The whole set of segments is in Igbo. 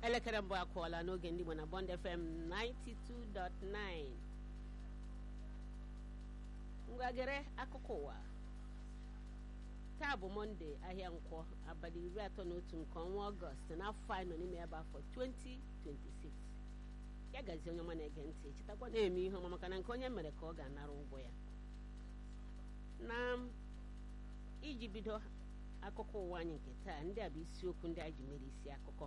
elekere mbụ akụọla n'oge ndị Igbo na Bond FM 92.9 ngwagere akụkọ ụwa taa bụ mọnde ahịa nkwọ abalị iri atọ na otu nke ọnwa ọgọst n'afọ anyị nọ n'ime ya bụ afọ 2026 ya gazie onye ọma na-ege ntị chetakwa na-eme ihe ọma maka na nke onye mere ka ọ ga-anara ụgwọ ya na iji bido akụkọ ụwa anyị nke taa ndị a bụ isiokwu ndị a ji mere isi akụkọ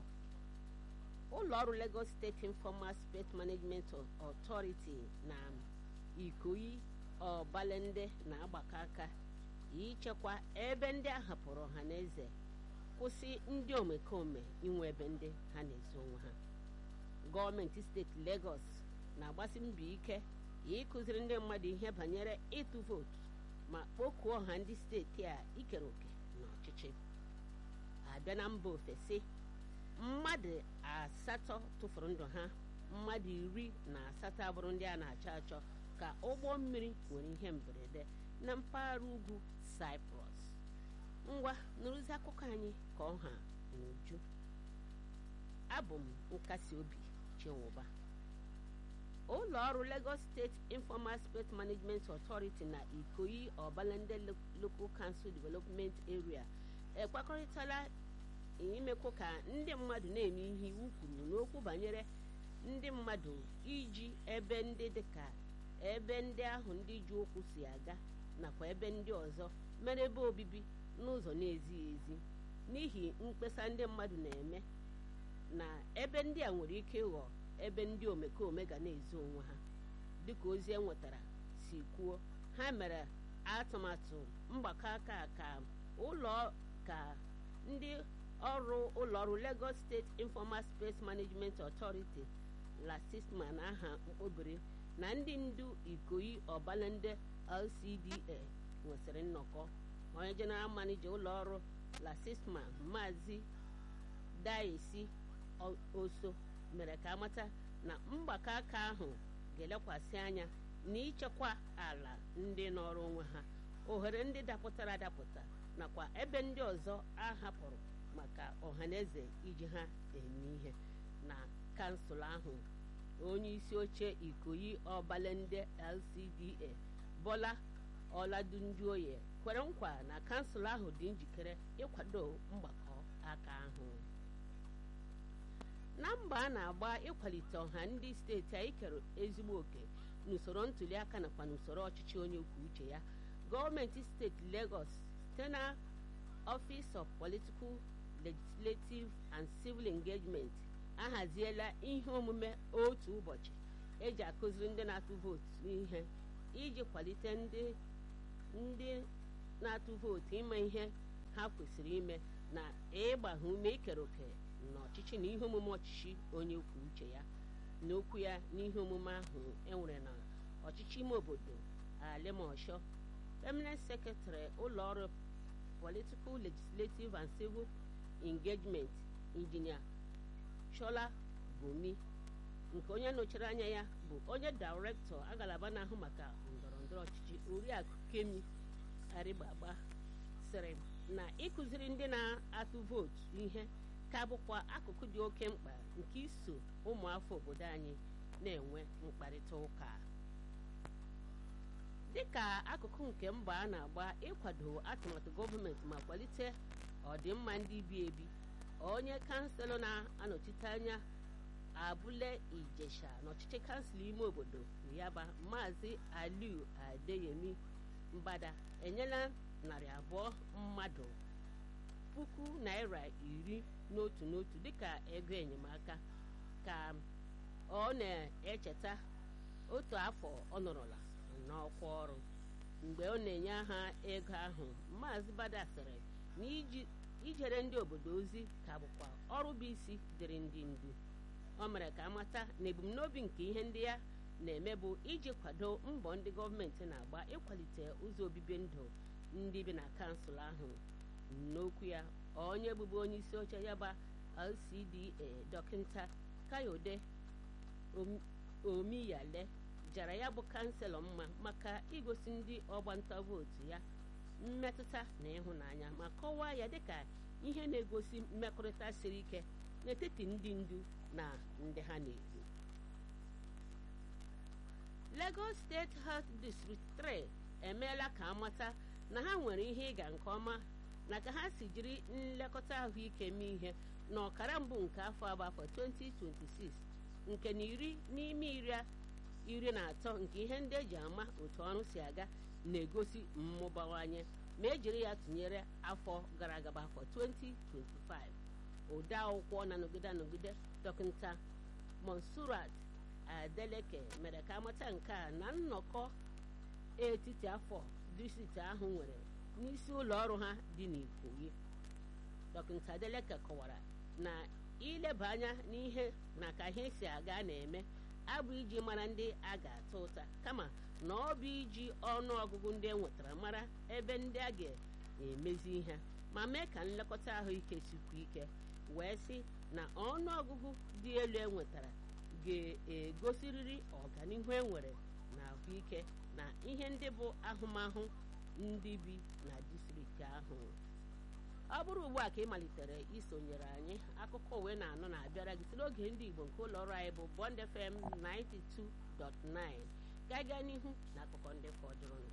ụlọ ọrụ Lagos State Informal Space Management Authority na Ikoyi Ọbalende na-agbakọ aka ichekwa ebe ndị a hapụrụ ọha na eze kwụsị ndị omekome inwe ebe ndị ha na-ezo onwe ha gọọmenti steeti Lagos na-agbasi mbọ ike ịkụziri ndị mmadụ ihe banyere ịtụ vootu ma kpọkuo ọha ndị steeti a ikere òkè n'ọchịchị abịa na mba ofesi mmadụ asatọ tụfuru ndụ ha mmadụ iri na asatọ abụrụ ndị a na-achọ achọ ka ụgbọ mmiri nwere ihe mberede na mpaghara ugwu Cyprus ngwa nụrụzi akụkọ anyị ka ọha n'uju abụ m nkasi obi chinwụba ụlọ ọrụ Lagos State Informal Space Management Authority na Ikoyi Ọbalende Local Council Development Area ekwekọrịtala imekwu ka ndị mmadụ na-eme ihe iwu kwuru n'okwu banyere ndị mmadụ iji ebe ndị dịka ebe ndị ahụ ndị ji ụkwụ si aga nakwa ebe ndị ọzọ mere ebe obibi n'ụzọ na-ezighị ezi n'ihi mkpesa ndị mmadụ na-eme na ebe ndị a nwere ike ịghọ ebe ndị omekome ga na-ezo onwe ha dịka ozi enwetara si kwuo ha mere atụmatụ mgbakọ aka ka ụlọ ka ndị ọrụ ụlọọrụ Lagos State Informal Space Management Authority LASISMA na aha mkpobiri na ndị ndu Ikoyi Ọbalende LCDA nwesịrị nnọkọ onye general manager ụlọọrụ LASISMA Maazị Daisi Oso mere ka amata na mgbakọ aka ahụ ga-elekwasị anya n'ichekwa ala ndị nọrọ onwe ha ohere ndị dapụtara adapụta nakwa ebe ndị ọzọ a hapụrụ maka ọhaneze iji ha eme ihe na kansụl ahụ onye isi oche Ikoyi Ọbalende LCDA Bola Ọladunjuoye kwere nkwa na kansụl ahụ dị njikere ịkwado mgbakọ aka ahụ na mba a na-agba ịkwalite ọha ndị steeti a ikere ezigbo oke n'usoro ntuliaka nakwa n'usoro ọchịchị onye kwuo uche ya gọọmenti steeti Lagos site na Office of Political Legislative and Civil Engagement ahaziela ihe omume otu ụbọchị eji akụziri ndị na-atụ vootu ihe iji kwalite ndị ndị na-atụ vootu ime ihe ha kwesịrị ime na ịgba ha ume ikere òkè n'ọchịchị na ihe omume ọchịchị onye kwuo uche ya n'okwu ya n'ihe omume ahụ enwere na ọchịchị ime obodo alimosho permanent secretary ụlọ ọrụ political legislative and civil engagement injinia shola gomi nke onye nọchiri anya ya bụ onye dairektọ agalaba na-ahụ maka ndọrọndọrọ ọchịchị oriakụ kemi arigbagba sịrị na ịkụziri ndị na-atụ vootu ihe ka bụkwa akụkụ dị oke mkpa nke iso ụmụafọ obodo anyị na-enwe mkparịta ụka dịka akụkụ nke mbọ a na-agba ịkwado atụmatụ gọọmenti ma kwalite ọdịmma ndị bi ebi onye kanselọ na-anọchite anya abụle ijesha n'ọchịchị kansụl ime obodo yaba maazị aliu adeyemi mbada enyela narị abụọ mmadụ puku naira iri n'otu n'otu dịka ego enyemaka ka ọ na-echeta otu afọ ọ nọrọla n'ọkwa ọrụ mgbe ọ na-enye ha ego ahụ maazị bada sịrị na ijere ndị obodo ozi ka bụkwa ọrụ bụ isi dịrị ndị ndu ọ mere ka amata na ebumnobi nke ihe ndị ya na-eme bụ iji kwado mbọ ndị gọọmenti na-agba ịkwalite ụzọ obibi ndụ ndị bi na kansụl ahụ n'okwu ya onye bụbu onye isi oche ya ba LCDA dọkịta Kayode Omiyale jara ya bụ kanselọ mma maka igosi ndị ọgbanta vootu ya mmetụta na ịhụnanya ma kọwaa ya dịka ihe na-egosi mmekọrịta siri ike n'etiti ndị ndu na ndị ha na-edu Lagos State Health District 3 emeela ka amata na ha nwere ihe ịga nke ọma na ka ha si jiri nlekọta ahụike mee ihe na ọkara mbụ nke afọ abụ afọ 2026 nke na iri n'ime iri iri na atọ nke ihe ndị eji ama otu ọrụ si aga na-egosi mmụbawanye ma ejiri ya tụnyere afọ gara aga bụ afọ 2025 ode akwụkwọ na-anọgide anọgide dọkịta monsurat adeleke mere ka amata nke a na nnọkọ etiti afọ distrikti ahụ nwere n'isi ụlọ ọrụ ha dị n'Ikoyi dọkịta adeleke kọwara na ileba anya n'ihe na ka ihe si aga na-eme abụ iji mara ndị a ga-ata ụta kama na ọ bụ iji ọnụ ọgụgụ ndị e nwetara mara ebe ndị a ga-emezi ihe ma mee ka nlekọta ahụike sikwu ike wee sị na ọnụ ọgụgụ dị elu e nwetara ga-egosirịrị ọganihu e nwere na ahụike na ihe ndị bụ ahụmahụ ndị bi na distrikti ahụ ọ bụrụ ugbu a ka ị malitere isonyere anyị akụkọ uwe na-anọ na-abịara gị si n'oge ndị Igbo nke ụlọ ọrụ anyị bụ Bond FM 92.9 ga-aga n'ihu na akụkọ ndị fọdụrụ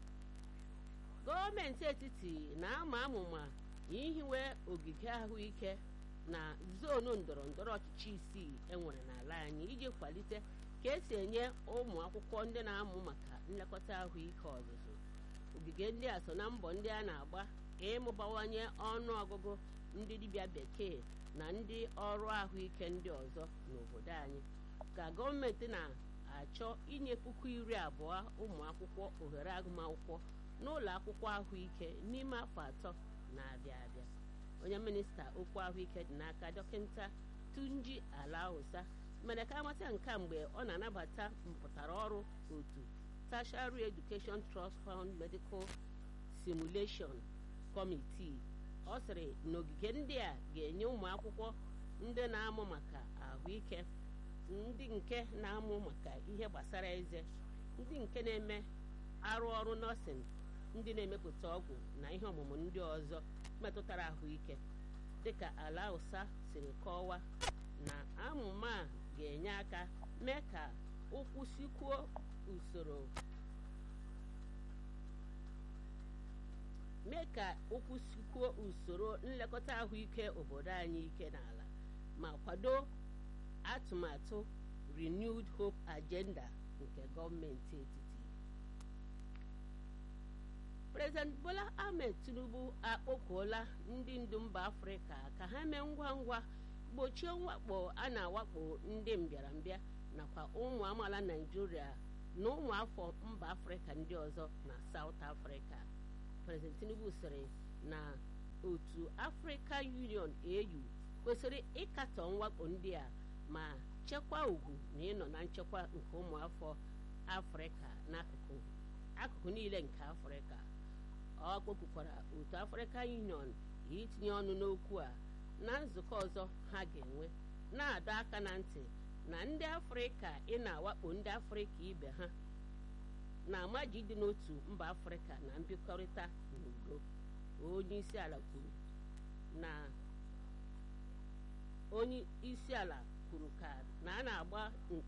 gọọmenti etiti na-ama amụma ihiwe ogige ahụike na zonu ndọrọ ndọrọ ọchịchị isii enwere n'ala anyị iji kwalite ka esi enye ụmụ akwụkwọ ndị na-amụ maka nlekọta ahụike ọzụzụ ogige ndị a so na mbọ ndị a na-agba ka ịmụbawanye ọnụ ọgụgụ ndị dibịa bekee na ndị ọrụ ahụike ndị ọzọ n'obodo anyị ka gọọmenti na-achọ inye puku iri abụọ ụmụ akwụkwọ ohere agụmakwụkwọ n'ụlọ akwụkwọ ahụike n'ime afọ atọ na-abịa abịa onye minista okwu ahụike dị n'aka dọkịta tunji alausa mere ka amata nke mgbe ọ na-anabata mpụtara ọrụ otu tertiary education trust fund medical simulation committee ọ sịrị na ogige ndị a ga-enye ụmụ akwụkwọ ndị na-amụ maka ahụike ndị nke na-amụ maka ihe gbasara eze ndị nke na-eme arụ ọrụ nọọsịn ndị na-emepụta ọgwụ na ihe ọmụmụ ndị ọzọ metụtara ahụike dịka ala ụsa siri kọwaa na amụma a ga-enye aka mee ka ụkwụ sikwuo usoro mee ka ụkwụ sikwuo usoro nlekọta ahụike obodo anyị ike n'ala ma kwado atụmatụ renewed hope agenda nke gọọmenti etiti prezident bola ahmed tinubu akpọkuola ndị ndu mba afrịka ka ha mee ngwa ngwa gbochie mwakpo a na-awakpo ndị mbịarambịa nakwa ụmụ amaala naijiria na ụmụ afọ mba afrịka ndị ọzọ na saut afrịka prezident tinubu sịrị na otu african union au kwesịrị ịkatọ mwakpo ndị a ma chekwaa ugwu na ịnọ na nchekwa nke ụmụafọ afrịka n'akụkụ akụkụ niile nke afrịka ọ kpọpụkwara otu african union itinye ọnụ n'okwu a na nzukọ ọzọ ha ga-enwe na-adọ aka na ntị na ndị afrịka ị na-awakpo ndị afrịka ibe ha na-amaji dị n'otu mba afrịka na mbikọrịta n'udo onye isi ala kwuru na onye isi ala kwuru ka na a na-agba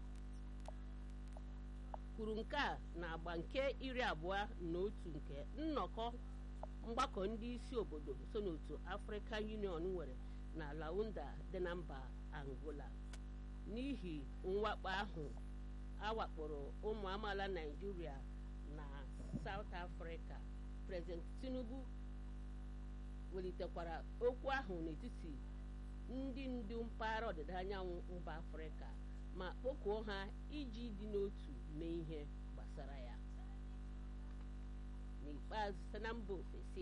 kwuru nke a na-agba nke iri abụọ na otu nke nnọkọ mgbakọ ndị isi obodo so n'otu African Union nwere na Launda dị na mba Angola n'ihi mwakpo ahụ awakporo ụmụ amaala Naịjirịa na South Africa President Tinubu welitekwara okwu ahụ n'etiti ndị ndu mpaghara ọdịda anyanwụ mba Afrịka ma kpọkuo ha iji dị n'otu mee ihe gbasara ya n'ikpeazụ site na mba ofesi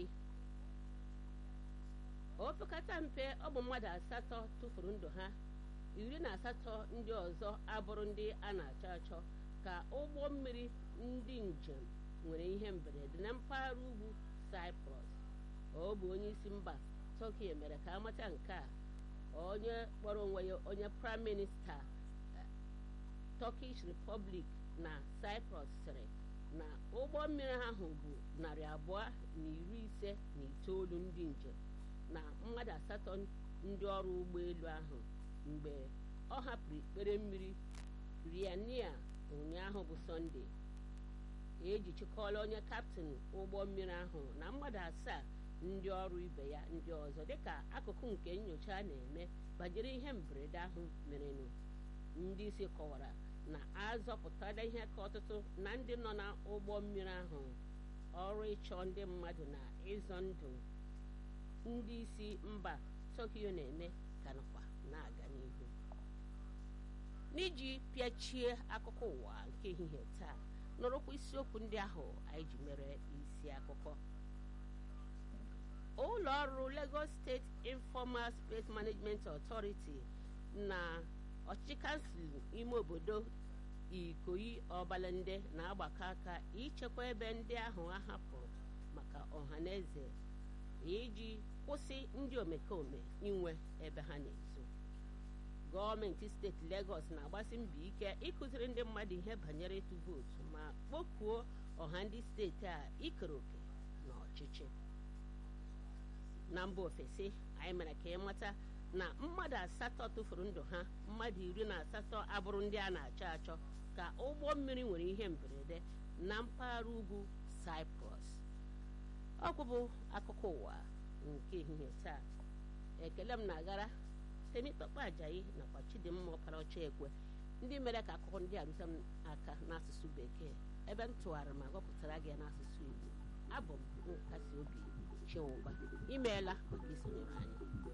opekata mpe ọ bụ mmadụ asatọ tụfuru ndụ ha iri na asatọ ndị ọzọ abụrụ ndị a na-achọ achọ ka ụgbọ mmiri ndị njem nwere ihe mberede na mpaghara ugwu Cyprus ọ bụ onye isi mba Turkey mere ka amata nke a onye kpọrọ onwe ya onye prime minista Turkish Republic na Cyprus sịrị na ụgbọ mmiri ahụ bụ narị abụọ na iri ise na itoolu ndị njem na mmadụ asatọ ndị ọrụ ụgbọelu ahụ mgbe ọ hapụrụ ikpere mmiri riania ụnyaahụ bụ sọnde ejichikọla onye kaptịn ụgbọ mmiri ahụ na mmadụ asaa ndị ọrụ ibe ya ndị ọzọ dịka akụkụ nke nyocha a na-eme banyere ihe mberede ahụ merenụ ndị isi kọwara na azọpụtala ihe ka ọtụtụ na ndị nọ n'ụgbọ mmiri ahụ ọrụ ịchọ ndị mmadụ na ịzọ ndụ ndị isi mba tokyo na-eme ka nakwa na-aga n'ihu n'iji pịachie akụkọ ụwa nke ehihie taa nọrọkwa isiokwu ndị ahụ anyị ji mere isi akụkọ ụlọ ọrụ Lagos State Informal Space Management Authority na ọchịchị kansụl ime obodo Ikoyi Ọbalende na-agbakọ aka ichekwa ebe ndị ahụ a hapụrụ maka ọha na eze iji kwụsị ndị omekome inwe ebe ha na-ezo gọọmenti steeti Lagos na-agbasi mbọ ike ịkụziri ndị mmadụ ihe banyere ịtụ vootu ma kpọkuo ọha ndị steeti a ikere òkè n'ọchịchị na mba ofesi anyị mere ka ị mata na mmadụ asatọ tụfuru ndụ ha mmadụ iri na asatọ abụrụ ndị a na-achọ achọ ka ụgbọ mmiri nwere ihe mberede na mpaghara ugwu Cyprus ọkwụ bụ akụkọ ụwa nke ehihie taa ekele m na-agara Temitọkpa Ajayi nakwa Chidimma ọkara ọcha ekwe ndị mere ka akụkọ ndị a rute m aka n'asụsụ bekee ebe m tụgharịrị ma gọpụtara gị n'asụsụ Igbo abụ m nkasi obi Chinwụba imeela maka isonyere anyị